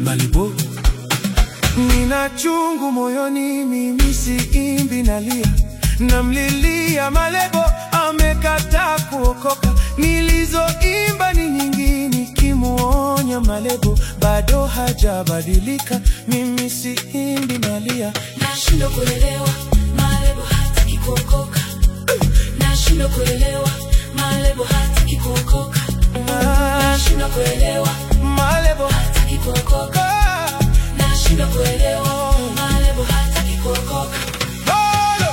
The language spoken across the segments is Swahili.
Malibu. Nina chungu moyoni, mimi siimbi, nalia, namlilia Malebo, amekataa kuokoka. Nilizoimba ni nyingi, nikimuonya Malebo, bado hajabadilika. Mimi siimbi, nalia, Nashindwa kuelewa Malebo hataki kuokoka. Nashindwa kuelewa Malebo hataki kuokoka. Nashindwa kuelewa Malebo hataki kuokoka. ah, Nashindwa kuelewa Malebo hataki kuokoka. bado.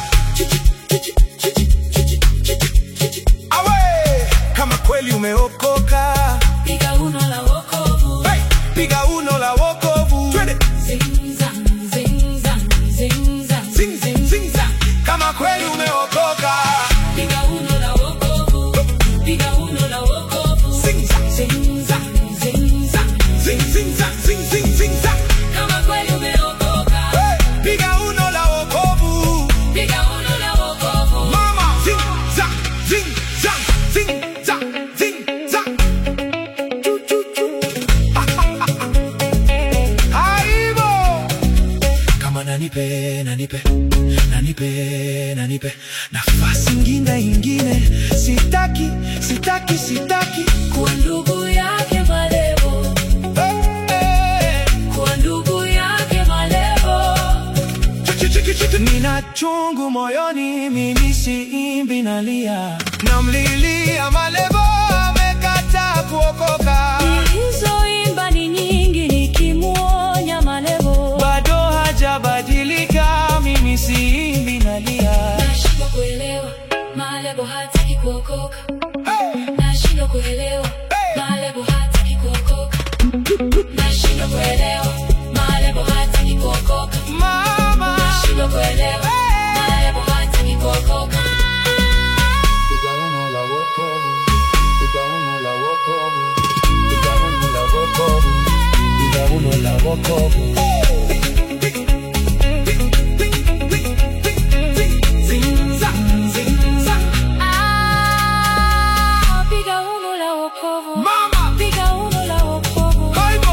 Awe, kama kweli umeokoka Piga uno la wokovu. hey, piga uno la wokovu Twende. Zing zang, zing zang, zing zang, Zing, zing, zing, zang. Kama kweli umeokoka Piga uno la wokovu. Piga uno la wokovu. Zing, zang. Zing zang, zing zang. Zing, zing, zang, zing, zing, zing, zang. Kama kweli umeokoka. Hey, piga uno la wokovu Piga uno la wokovu. mama zing, zang, zing, zang, zing, zang, zing, zang. Chu, chu, chu. Aibo. kama nanipe nanipe nanipe nanipe nafasi ingine ingine sitaki sitaki sitaki Kuwa ndugu yake Malebo. hey, hey. Kuwa ndugu yake Malebo. Nina chungu moyoni, mimi siimbi, nalia, namlilia Malebo, amekataa kuokoka, Nilizoimba ni nyingi nikimuonya Malebo. bado hajabadilika. Mimi siimbi, nalia, Nashindwa kuelewa Malebo hataki kuokoka. Nashindwa kuelewa Malebo hataki kuokoka. Nashindwa kuelewa Malebo hataki kuokoka. mama Nashindwa kuelewa Malebo hataki kuokoka. Piga uno la wokovu, piga uno la wokovu, piga uno la wokovu, piga uno la wokovu. Ah, piga uno la wokovu. Mama. Piga uno la wokovu. Aibo.